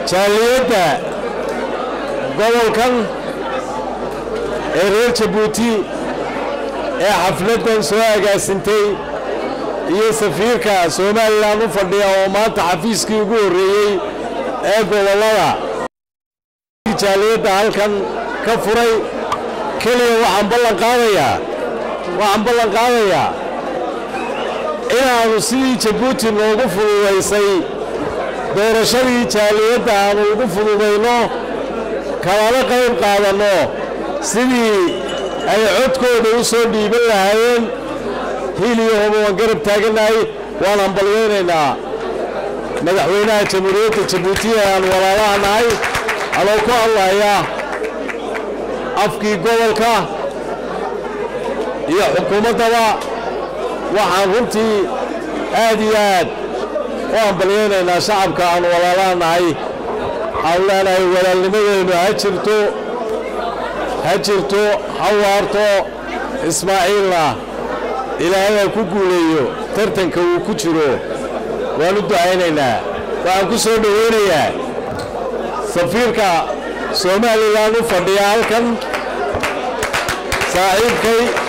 jaaliyadda gobolkan ee reer jabuuti ee xafladdan soo agaasintay iyo safiirka somalilan u fadhiya oo maanta xafiiskii ugu horreeyey ee gobollada jaaliyadda halkan ka furay keliya waxaan ballan qaadayaa waxaan ballan qaadayaa inaannu sidii jabuuti noogu fududaysay doorashadii jaaliyadda aannu ugu fududayno kalana qayb qaadanno sidii ay codkooda u soo dhiiban lahaayeen hiil iyo hoba waan garab taagannahay waan hambalyaynaynaa madaxweynaha jamhuuriyadda jabuuti ee aan walaalaha nahay anoo ku hadlaya afkii gobolka iyo xukuumaddaba waxaan runtii aad iyo aad u hambalyaynaynaa shacabka aan walaalaha nahay waxaanu leenahay walaalnimadeennu ha jirto ha jirto ha waarto ismaaciilna ilaahay ha ku guuleeyo tartanka uu ku jiro waan u ducaynaynaa waxaan ku soo dhowaynayaa safiirka somalilan u fadhiya halkan saaxiibkay